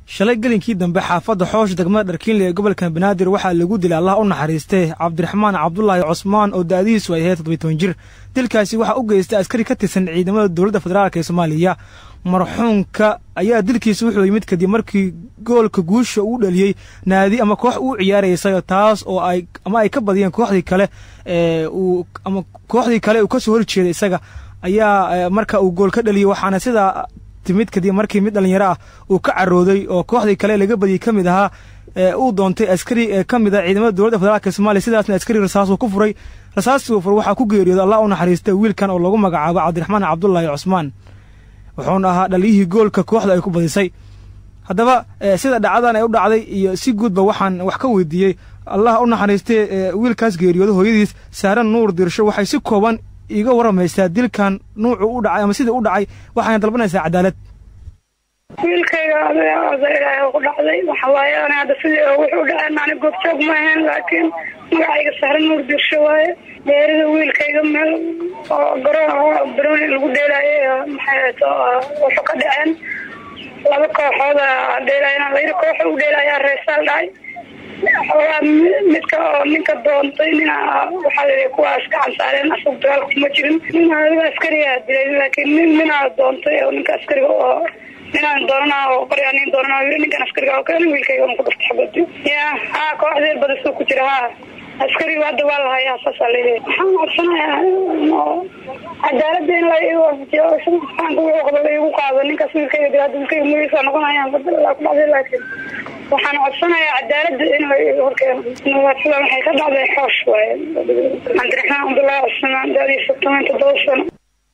shalay gelinkii dambe xaafadda xoosh degmada dharkiinle ee gobolka banaadir waxaa lagu dilay allah u naxariistay cabdiraxmaan cabdulaahi cusmaan oo da'dihiisu ay ahayd toddobiy toban jir dilkaasi waxaa u geystay askari ka tirsan ciidamada dowladda federaalk ee soomaaliya marxuumka ayaa dilkiisa wuxuu yimid kadib markii goolka guusha uu dhaliyey naadi ama koox uu ciyaaraysay taas oo ay ama ay ka badiyeen kooxdii kale ee uu ama kooxdii kale uu ka soo horjeeday isaga ayaa marka uu gool ka dhaliyey waxaana sidaa timid kadib markii mid dhallinyaro ah uu ka carooday oo kooxdii kale laga badiyey ka mid ahaa uu doontay askari ee ka mid ah ciidamada dowladda federaalk somaaliya sidaasna askari rasaasuu ku furay rasaastii uu furay waxaa ku geeriyooday allah u naxariistay wiilkan oo lagu magacaabo cabdiraxmaan cabdulaahi cusmaan wuxuuna ahaa dhaliyihii goolka kooxda ay ku badisay haddaba sida dhacdadan ay u dhacday iyo si guudba waxaan wax ka weydiiyey allah u naxariistay wiilkaas geeriyooda hooyadiis saaran nuur dirsho waxay si kooban iiga waramaysaa dilkan nuucu u dhacay ama sidii u dhacay waxayna dalbanaysaa cadaalad wiilkayga oda ilaahay ku dhacday waxa waaye ani hadda sidii wuxuu u dhaceen ani goobjoog ma ahayn laakiin magacayga sahran nuur dirsho waaye geerida wiilkayga meel oo garoon barooni lagu dheelaayo maxay to wuxuu ka dhaceen laba kooxood dheelaayana layiri kooxa u dheelaayaa reesaal dhacay xoogaa midka oo ninka doontay nina waxaa la kuwaas gacan saareen asag dagaalka kuma jirin nin adiga askarigaa dilay laakiin nin ninaa doontay oo ninka askariga oo ninaan doonana oo qoryaa nin doonana yiri ninkan askariga oo kale wiilkayga ku darta xabadi ya ha kooxdeed badasuu ku jira ha askariga hadda waa lahayaa saasaa leeyahay waxaan codsanayaa cadaalada in la iwaafajiyo faanka wuxuu qaba igu qaado ninkaas wiilkayga dil hadda wiilkayga magaciisa noqonayaan badalaa ku dhacday laakiin waxaan codsanayaa cadaalada in la horkeeno nabaadsada waxay ka dhacday xoosh waaye cabdiraxmaan cabdullaahi cusmaan daadiisa toban toddoba sano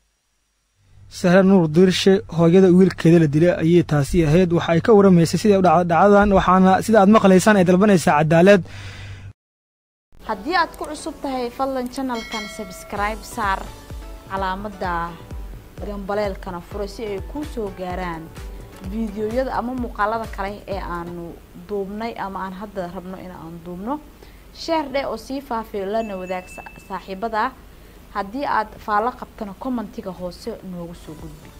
sahra nuur diirshe hooyada wiilkeeda la dilay ayay taasi ahayd waxa ay ka waramaysay siday u dhacda dhacdadan waxaana sida aad maqlaysaan ay dalbanaysaa cadaalad haddii aad ku cusub tahay fadlan janalkan sabskribe saar calaamadda gambaleelkana fura si ay kuu soo gaaraan fiidiyoyada ama muuqaalada kale ee aanu duubnay ama aan hadda rabno in aan duubno sheer dheh oo sii faafiyo lana wadaag saaxiibada haddii aad faallo qabtana commentiga hoose noogu soo gudbi